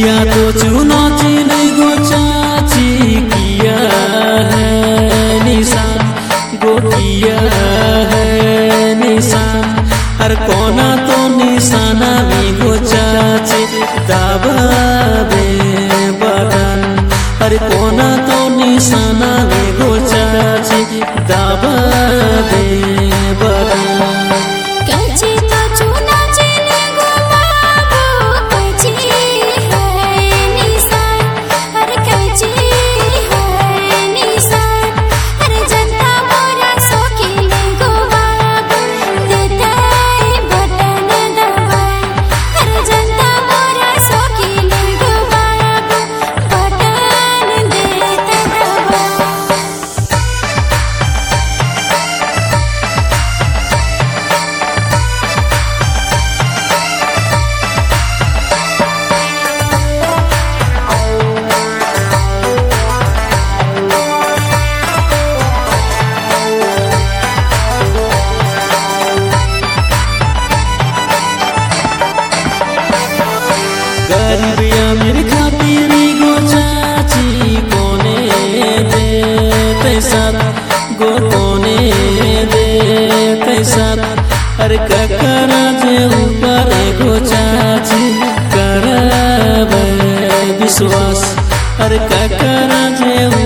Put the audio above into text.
किया तो चुना चिन गो चाची किया है निशान गो किया है निशान हर कोना तो निशाना में गो चाची दाबा दे बटन हर कोना तो निशाना में गो चाची दाबा दे बटन कैची तो चुना चिन गो बाबू कैची है निशान हर कैची है निशान हर जनता मोरा सोखिल गो बाबू देते बटन दबाए हर जनता मोरा सोखिल गो बाबू बटन देते दबाए गरीब अमीर खातिर गो चाची कोने दे साथ गो कोने दे साथ अरे ककरा जे ऊपर गो चाची करब विश्वास अरे ककरा जे